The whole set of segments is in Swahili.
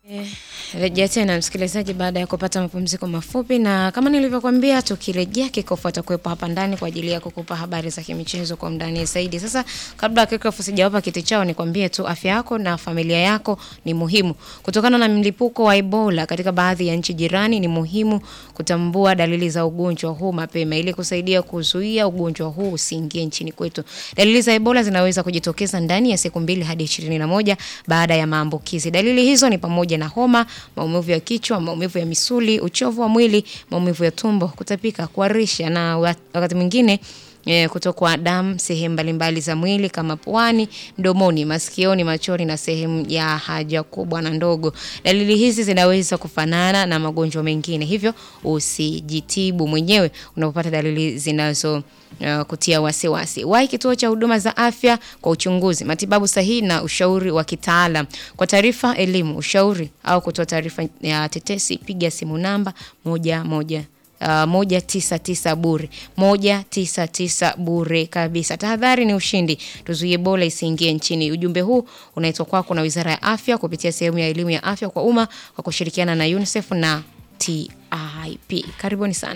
Rejea tena msikilizaji, baada ya kupata mapumziko mafupi, na kama nilivyokuambia, tukirejea kikofu atakuwepo hapa ndani kwa ajili ya kukupa habari za kimichezo kwa undani zaidi. Sasa kabla kikofu sijawapa kiti chao, nikwambie tu afya yako na familia yako ni muhimu. Kutokana na mlipuko wa Ebola katika baadhi ya nchi jirani, ni muhimu kutambua dalili za ugonjwa huu mapema ili kusaidia kuzuia ugonjwa huu usiingie nchini kwetu. Dalili za Ebola zinaweza kujitokeza ndani ya siku mbili hadi ishirini na moja baada ya maambukizi. Dalili hizo ni pamoja na homa, maumivu ya kichwa, maumivu ya misuli, uchovu wa mwili, maumivu ya tumbo, kutapika, kuharisha na wakati mwingine E, kutokwa damu sehemu mbalimbali za mwili kama puani, mdomoni, masikioni, machoni na sehemu ya haja kubwa na ndogo. Dalili hizi zinaweza kufanana na magonjwa mengine, hivyo usijitibu mwenyewe unapopata dalili zinazo uh, kutia wasiwasi. Wahi kituo cha huduma za afya kwa uchunguzi, matibabu sahihi na ushauri wa kitaalam. Kwa taarifa, elimu, ushauri au kutoa taarifa ya tetesi, piga simu namba moja moja Uh, moja tisa tisa bure moja tisa tisa bure kabisa. Tahadhari ni ushindi, tuzuie Ebola isiingie nchini. Ujumbe huu unaitwa kwako na Wizara ya Afya kupitia sehemu ya elimu ya afya kwa umma kwa kushirikiana na UNICEF na TIP. Karibuni sana.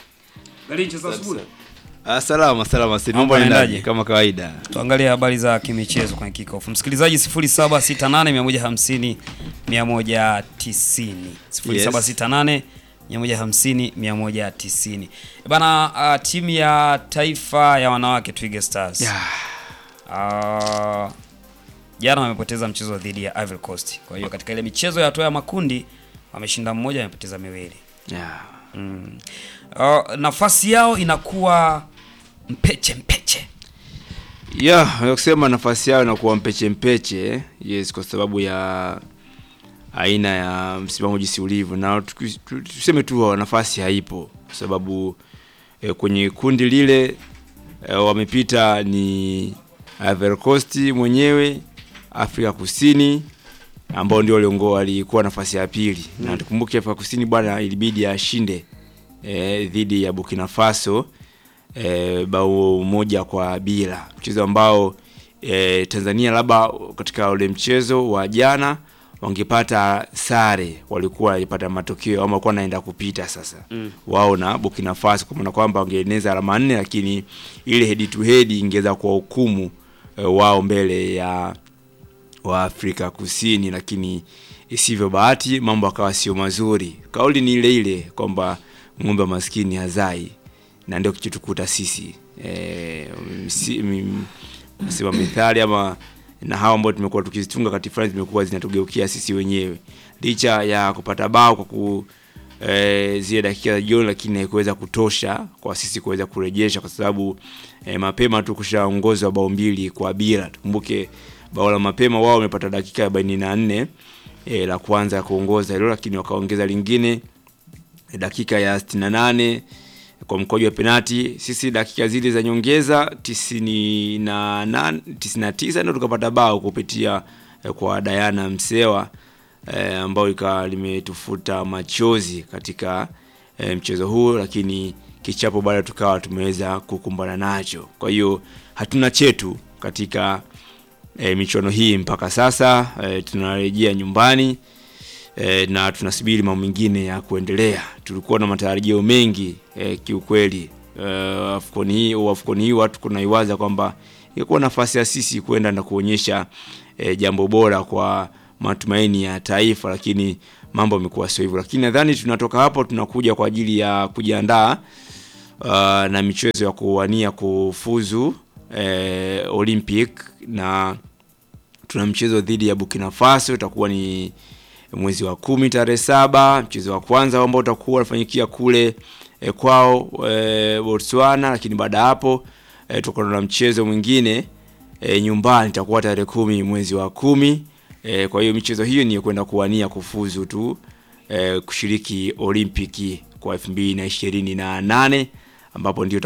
Ah, salama salama, si mambo Mambo yanaendaje? yanaendaje? Kama kawaida. Tuangalie habari za kimichezo kwenye kickoff. Msikilizaji 0768 150 190. 0768 150 190. Bana, uh, timu ya taifa ya wanawake Twiga Stars. Yeah. Ah, jana wamepoteza mchezo dhidi ya Ivory Coast. Kwa hiyo katika ile michezo ya hatua ya makundi wameshinda mmoja, wamepoteza miwili. Yeah. Mm. Uh, nafasi yao inakuwa mpeche mpeche. Yeah, ya kusema nafasi yao inakuwa mpeche mpeche, yes, kwa sababu ya aina ya msimamo jinsi ulivyo, na tuki- tu- tuseme tu nafasi haipo, kwa sababu eh, kwenye kundi lile eh, wamepita ni Ivory Coast mwenyewe, Afrika Kusini ambao ndio waliongoa walikuwa nafasi ya pili mm. na tukumbuke Afrika Kusini bwana ilibidi ashinde eh, dhidi ya Burkina Faso eh, bao moja kwa bila, mchezo ambao eh, Tanzania labda katika ule mchezo wa jana wangepata sare, walikuwa walipata matokeo ama walikuwa naenda kupita sasa mm. wao na Burkina Faso, kwa maana kwamba wangeeneza alama nne, lakini ile head to head ingeweza kuwa hukumu eh, wao mbele ya wa Afrika Kusini, lakini isivyo bahati mambo akawa sio mazuri. Kauli ni ile ile kwamba ng'ombe wa maskini hazai, na ndio kichutukuta sisi e, sema methali ama na hawa ambao tumekuwa tukizitunga kati fulani zimekuwa zinatugeukia sisi wenyewe, licha ya kupata bao kwa ku e, zile dakika za jioni, lakini haikuweza kutosha kwa sisi kuweza kurejesha, kwa sababu e, mapema tu kushaongozwa bao mbili kwa bila. Tukumbuke bao la mapema wao wamepata dakika arobaini na nne e, la kwanza ya kuongoza hilo, lakini wakaongeza lingine e, dakika ya 68 kwa mkojo wa penati. Sisi dakika zile za nyongeza tisini na nane, tisini na tisa ndio tukapata bao kupitia e, kwa Diana Msewa e, ambao ikawa limetufuta machozi katika e, mchezo huu, lakini kichapo bado tukawa tumeweza kukumbana nacho. Kwa hiyo hatuna chetu katika e, michuano hii mpaka sasa. E, tunarejea nyumbani e, na tunasubiri mambo mengine ya kuendelea. Tulikuwa na matarajio mengi e, kiukweli e, Afcon hii au Afcon hii watu kunaiwaza kwamba ingekuwa nafasi ya sisi kwenda na kuonyesha e, jambo bora kwa matumaini ya taifa, lakini mambo yamekuwa sio hivyo. Lakini nadhani tunatoka hapo tunakuja kwa ajili ya kujiandaa uh, na michezo ya kuwania kufuzu eh, Olympic na tuna mchezo dhidi ya Burkina Faso itakuwa ni mwezi wa kumi tarehe saba. Mchezo wa kwanza ambao utakuwa unafanyikia kule eh, kwao eh, Botswana, lakini baada ya hapo eh, tutakuwa na mchezo mwingine eh, nyumbani itakuwa tarehe kumi mwezi wa kumi. Eh, kwa hiyo michezo hiyo ni ya kwenda kuwania kufuzu tu eh, kushiriki Olimpiki kwa elfu mbili na ishirini na nane ambapo ndio